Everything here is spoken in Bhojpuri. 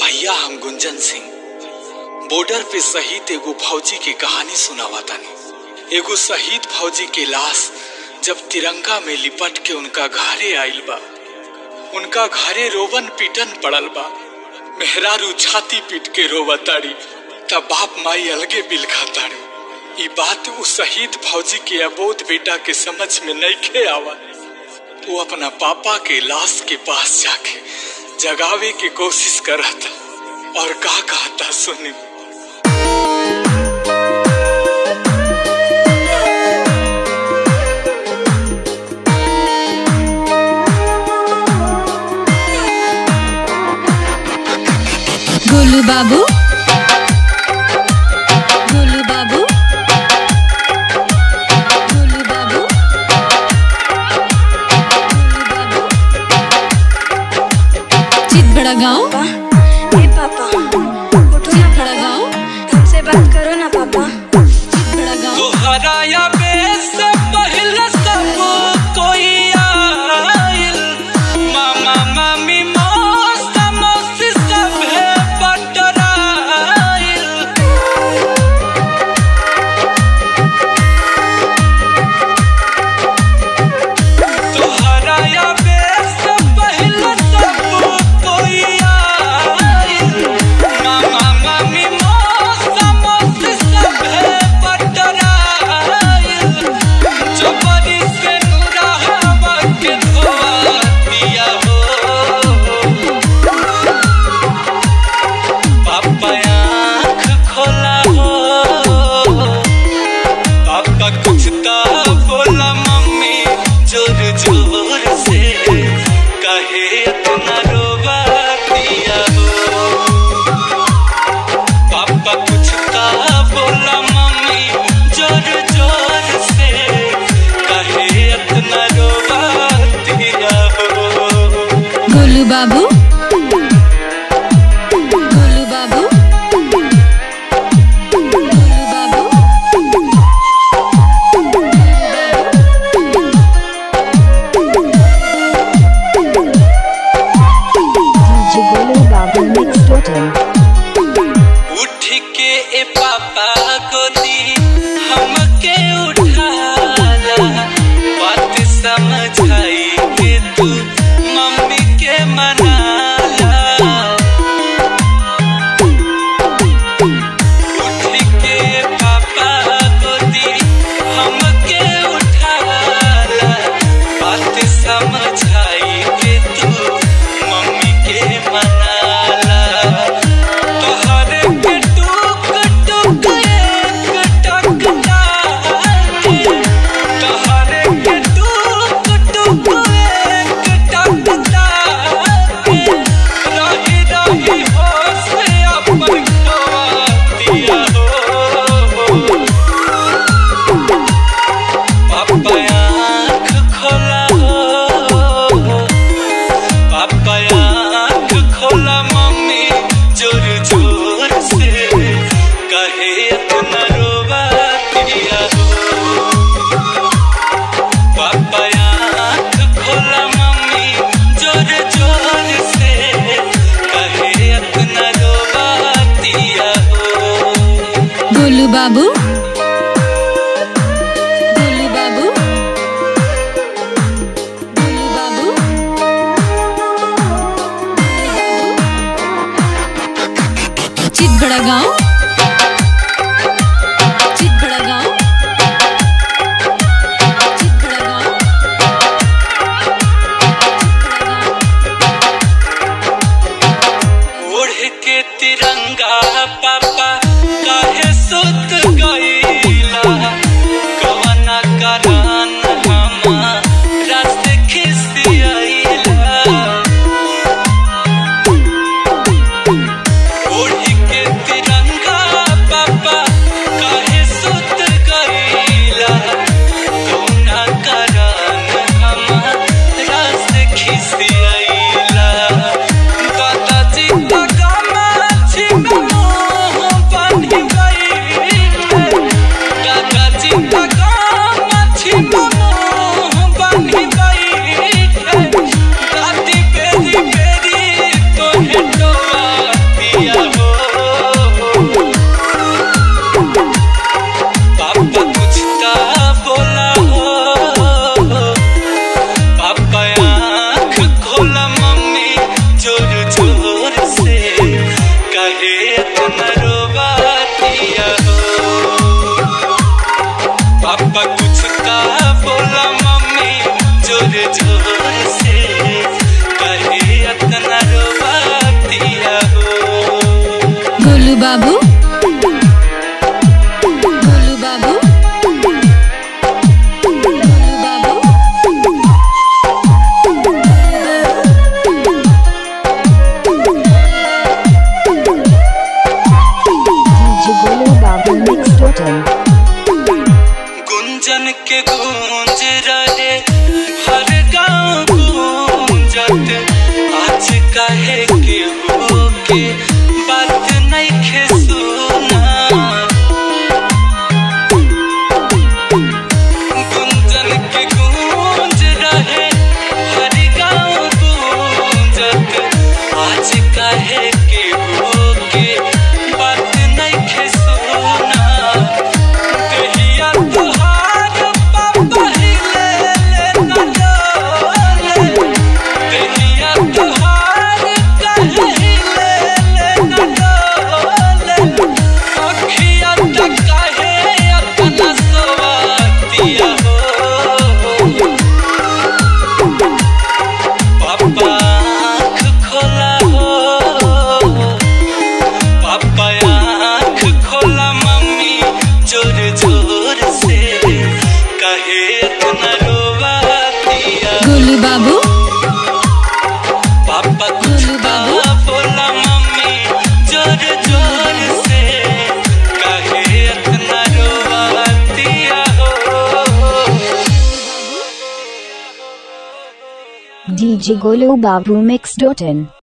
भैया हम गुंजन सिंह बॉर्डर पे शहीद एगो फौजी की कहानी सुनावा तानी एगो शहीद फौजी के लाश जब तिरंगा में लिपट के उनका घरे आइल बा उनका घरे रोवन पीटन पड़ल बा मेहरारू छाती पीट के रोवताड़ी तब बाप माई अलगे बिलखा ताड़ी ई बात उस शहीद फौजी के अबोध बेटा के समझ में नइखे आवा वो अपना पापा के लाश के पास जाके जगावे की कोशिश करता और का कहता सुनी गोलू बाबू गोलू बाबू गोलू बाबू गोलू बाबू चितबड़ा गांव पापा ए पापा उठो ना बड़ा गाँव? पापा हमसे बात करो ना पापा चितबड़ा गांव तोहरा या से पहले सब कोई आइल मामा मामी मौसा मौसी सब है बटराइल तोहरा या से पहले सब कोई आइल मामा मामी मौसा मौसी सब है बटराइल जबरी से नूरा हवा के धोआ दिया हो पापा आँख खोला हो पापा कुछ तो बोला मम्मी जोर जोर से कहे इतना रोवा दिया हो पापा कुछ तो बोला मम्मी जोर जोर से कहे इतना रोवा दिया हो गोलू बाबू गोलू बाबू गोलू बाबू उठ के ए पापा गोदी हमके उठाला बात समझाई के तू मम्मी के मनाला उठ के ए पापा गोदी हमके उठाला बात समझाई के तू मम्मी के मनाला तोहरे के टुक टुक एक टक टाके तोहरे के टुक टुक एक टक टाके रही रही होश में अपन खोआ दिया हो पापा आँख खोला हो पापा आँख खोला मम्मी जोर जोर से कहे इतना रोवा दिया हो पापा आँख खोला मम्मी जोर जोर से कहे इतना रोवा दिया हो गोलू बाबू गोलू बाबू गोलू बाबू चितबड़ा गांव चितबड़ा गांव चितबड़ा गांव ओढ़ के तिरंगा पापा काहे सुत गईला कवना करान हमारा से खिसियाइला ओढ़ के तिरंगा पापा काहे सुत गईला कवना करान हमारा से खिसियाइला दादाजी का गमा छिपा मोह DJ Golu Babu Mix.in